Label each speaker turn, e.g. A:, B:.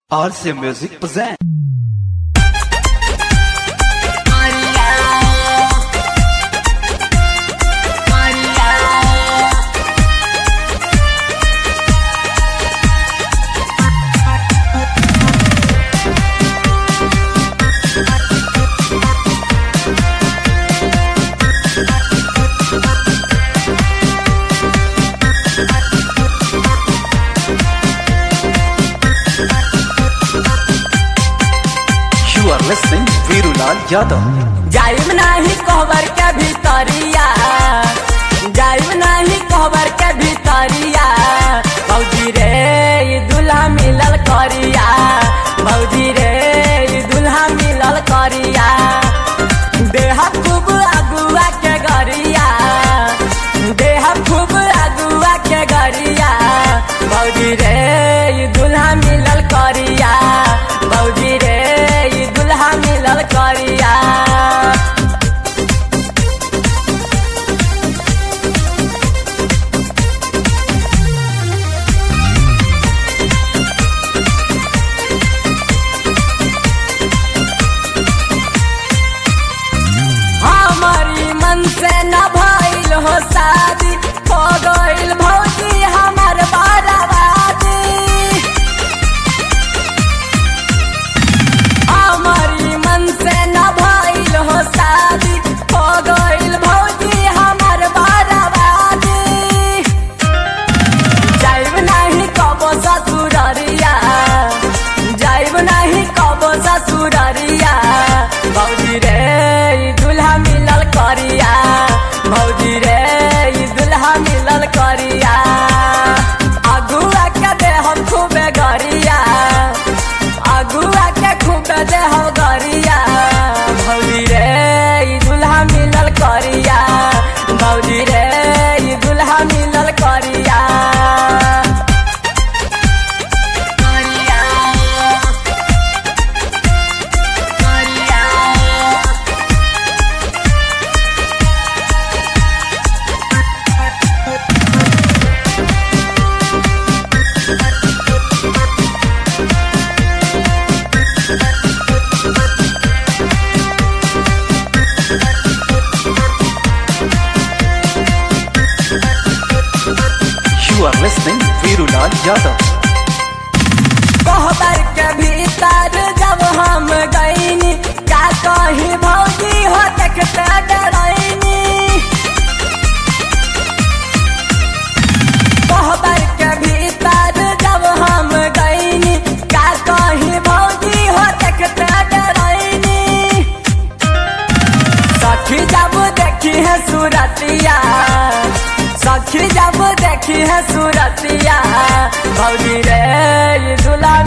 A: RC Music present. You are listening Virulal Yadav.
B: जाइब नाही कहबर के भीतरिया जाइब नाही कहबर के भीतरिया भौजी रे ई दुल्हा मिलल करिया भौजी रे ई दुल्हा मिलल करिया देह खूब अगुआ के गरिया देह खूब अगुआ के गरिया भौजी रे ई दुल्हा मिलल करिया भौजी रे ई दुल्हा मिलल करिया हमारी मन से न भइल हो शादी हो गइल भौजी हमर बर्बादी हमारी मन से न भइल हो शादी हो गइल भौजी हमर बर्बादी जाइब नाही कबो ससुररिया जाइब नाही कबो ससुररिया भौजी रे ई दुल्हा मिलल करिया भौजी रे ई दुल्हा मिलल करिया अगुआ के दे हम खूबे गरिया अगुआ के खूबे दे हम गरिया भौजी रे ई दुल्हा मिलल करिया भौजी रे ई दुल्हा मिलल करिया करिया करिया
A: You are listening Virulal Yadav.
B: कहबर के भीतर जब हम गईनी का कही भौजी हो देखते डरैनी कहबर के भीतर जब हम गईनी का कही भौजी हो देखते डरैनी सखी जब देखी है सूरतिया सखी जब देखी है सूरतिया भौजी रे ये दुल्हा